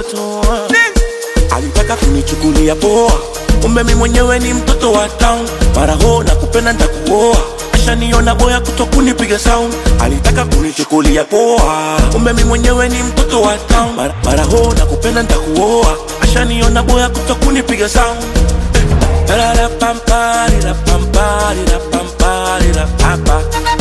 toa alitaka kunichukulia poa kumbe mi mwenyewe ni mtoto wa town mara ho na kupenda ntakuoa ashaniona boya kuto kunipiga sound alitaka kunichukulia poa kumbe mi mwenyewe ni mtoto wa town mara, mara ho na kupenda ntakuoa ashaniona boya kuto kunipiga sound Ra-ra-pam-pa-ri-ra-pam-pa-ri-ra-pam-pa-ri-ra-pa-pa.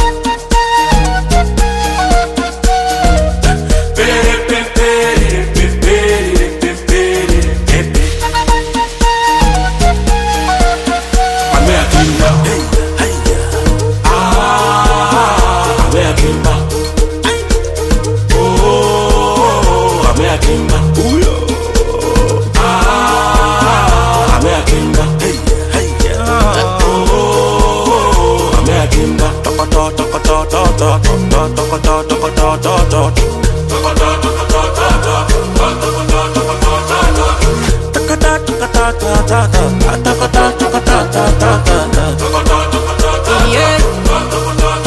Yeah.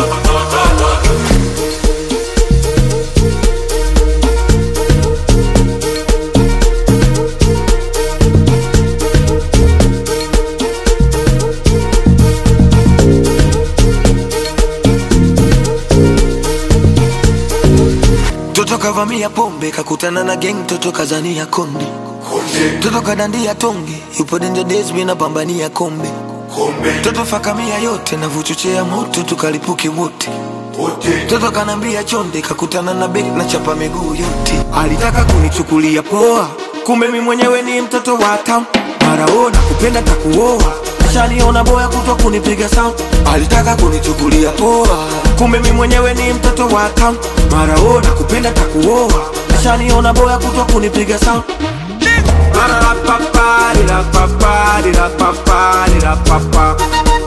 Toto kavamia pombe kakutana na gang, toto kazania konde, toto kadandia tonge, yupo danger days, mimi napambania kombe, toto fakamia yote na vuchochea moto, tukalipuke wote Toto kanambia chonde, kakutana na bek na chapa miguu yote. Alitaka kunichukulia poa, kumbe mi mwenyewe ni mtoto wa town. Maraona kupenda takuoa, ashaniona boya kutwa kunipiga sound. Alitaka kunichukulia poa, kumbe mi mwenyewe ni mtoto wa town. Maraona kupenda takuoa, ashaniona boya kutwa kunipiga sound. Ra-ra-ra-pa-pa, ri-ra-pa-pa, ri-ra-pa-pa, ri-ra-pa-pa.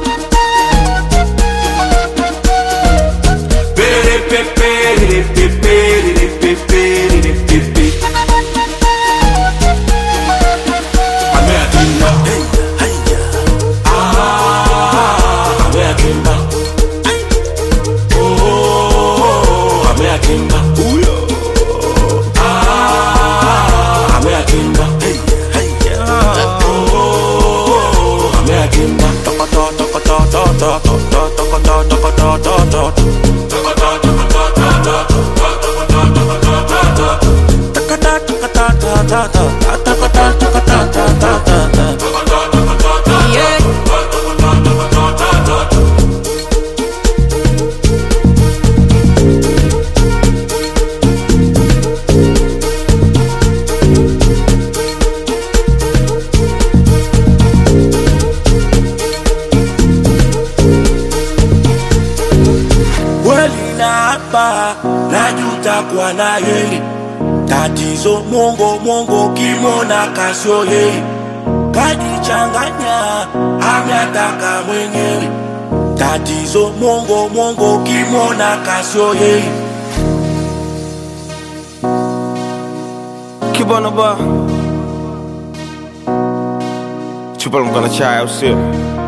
Yeah. kweli na hapa najuta kwa na yeye tatizo mongo mongo kimona kasio yeye kajichanganya ametaka mwenyewe tatizo mongo mongo kimona kasio yeye Kibana ba Chupa mkana chai au sio?